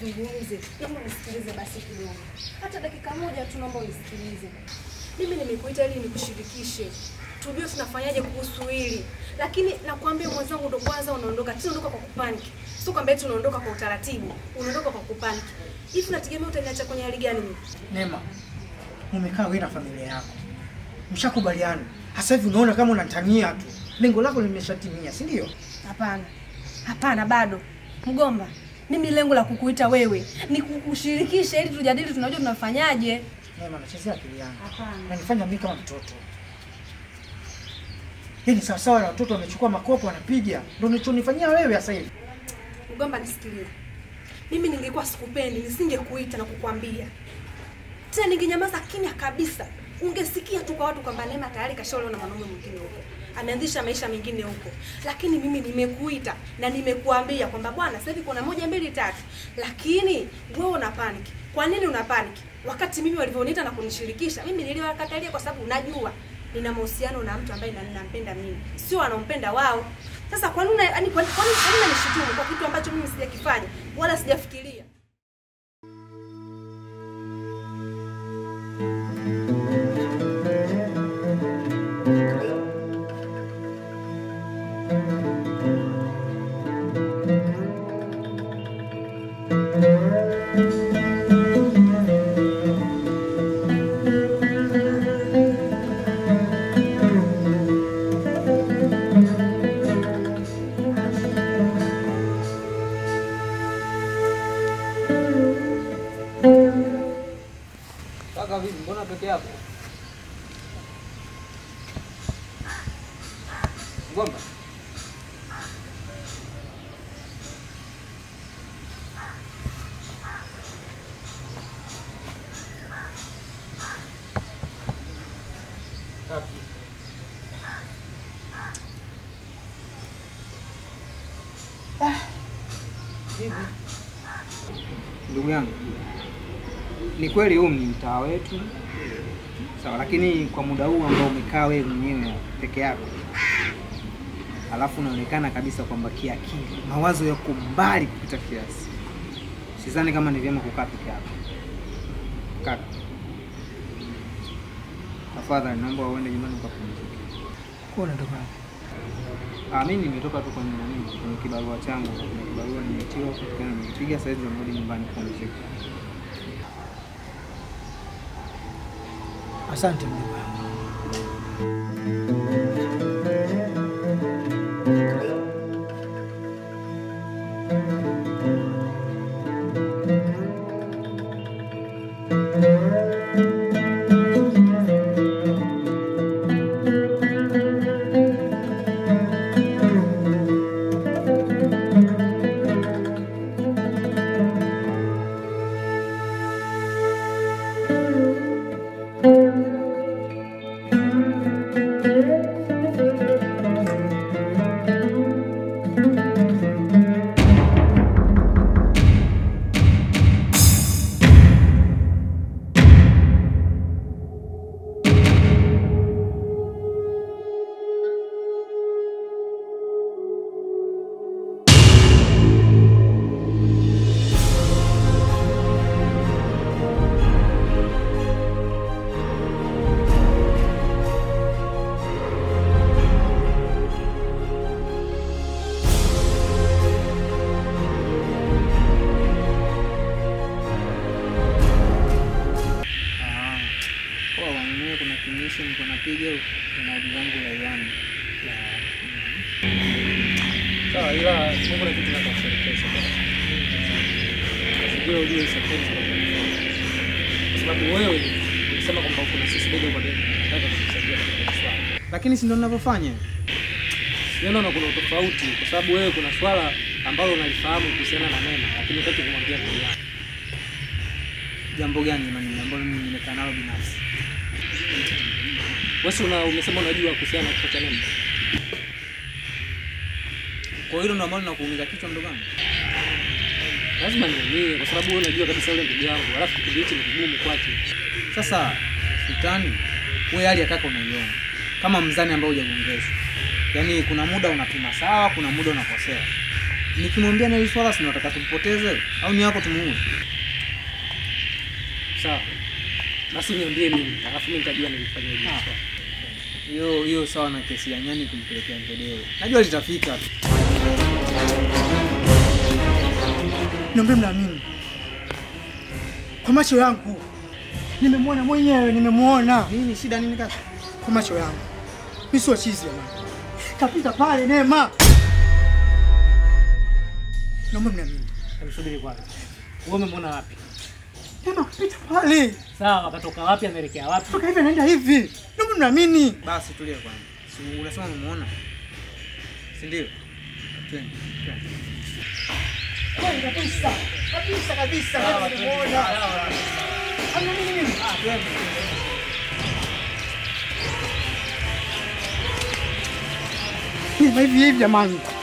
tuzungumze. Naomba unisikilize basi kidogo, hata dakika moja tu, naomba unisikilize. Mimi nimekuita ili nikushirikishe, tujue tunafanyaje kuhusu hili, lakini nakwambia mwenzangu, ndo kwanza unaondoka tena, unaondoka kwa kupaniki. Sio kwamba eti unaondoka kwa utaratibu, unaondoka kwa kupaniki. Hivi nategemea utaniacha kwenye hali gani mimi? Neema, umekaa wewe na familia yako, mshakubaliana. Hasa hivi unaona kama unatania tu, lengo lako limeshatimia, si ndio? Hapana, hapana, bado mgomba. Mimi lengo la kukuita wewe ni kukushirikisha ili tujadili, tunajua tunafanyaje. Neema, nachezea akili yangu, Hapana. nanifanya mimi kama mtoto. Hii ni sawasawa na watoto wamechukua makopo wanapiga, ndio unachonifanyia wewe sasa hivi. Mgomba, nisikilize. Mimi ningekuwa sikupendi, nisingekuita na kukwambia tena, ningenyamaza kimya kabisa. Ungesikia tu kwa watu kwamba Neema tayari kashaolewa na mwanaume mwingine huko, ameanzisha maisha mengine huko, lakini mimi nimekuita na nimekuambia kwamba bwana, sasa hivi kuna moja mbili tatu, lakini wewe una panic. Kwa nini una panic wakati mimi walivyoniita na kunishirikisha mimi niliwakatalia? Kwa sababu najua nina mahusiano na mtu ambaye na- ninampenda mimi, sio anampenda wao. Sasa kwa nini yani, kwa kwa nini kwa nini unanishutumu kwa kitu ambacho mimi sijakifanya wala sijafikiria? Kaka vipi, mbona peke yako? Ngomba. Ndugu yangu, ni kweli huu ni mtaa wetu sawa, lakini kwa muda huu ambao umekaa wewe mwenyewe peke yako, alafu unaonekana kabisa kwamba kiakili mawazo yako mbali kupita kiasi, sidhani kama ni vyema kukaa peke yako. Kaka, tafadhali naomba uende nyumbani ukapumzike. Kwa unatoka Ah, mimi nimetoka tu kwenye nani, kwenye kibarua changu, kwenye kibarua nimeitiwa, kutokana nimepiga, sasa hivi narudi nyumbani kupumzika. Asante mjomba wangu. Ah, poa bwana, mimi kuna kinyesho niko napiga kuna zangu la Iwani. Sawa, ila Mungu na kitu nakushirikisha. Sijui ujue safari kwa sababu wewe ulisema kwamba kuna sisi bega kwa bega, nataka kukusaidia katika swala. Lakini si ndo ninavyofanya. Siona na kuna tofauti kwa sababu wewe kuna swala ambalo unalifahamu kuhusiana na Neema, lakini hutaki kumwambia ndugu yako. Jambo gani jamani ambalo mimi nimekaa nalo binafsi? Wewe si una umesema unajua kuhusiana na kifo cha Neema. Kwa hilo ndo ambalo linakuumiza kichwa ndugu yangu. Lazima niamini kwa sababu wewe unajua kabisa yule ndugu yangu, alafu kipindi hichi ni kigumu kwake. Sasa Sultani, wewe hali ya kaka unaiona kama mzani ambao hujagongeshwa. Yaani kuna muda unapima sawa, kuna muda unakosea. Nikimwambia na hili swala si nataka tumpoteze au ni yako tumuue? Sawa. Basi niambie mimi, alafu mimi nitajua nilifanya hivi. Hiyo hiyo sawa na kesi ya nyani kumpelekea ngedere. Najua litafika tu. Niombe mnaamini. Kwa macho yangu nimemwona mwenyewe, nimemwona Nini shida nini kaka? kwa macho yangu. Mimi sio chizi jamani. Kapita pale Neema. Naomba mniamini. Msubiri kwanza. Wewe umemwona wapi? Neema kapita pale. Sawa, akatoka wapi ameelekea wapi? Toka hivi anaenda hivi. Naomba mniamini. Basi tulia kwanza. Si unasema umemuona? Si ndio? Twende. twende. Kweli kabisa. Kabisa kabisa. Nimemuona. Hamna nini mimi? Ah, twende. Neema hivi hivi jamani.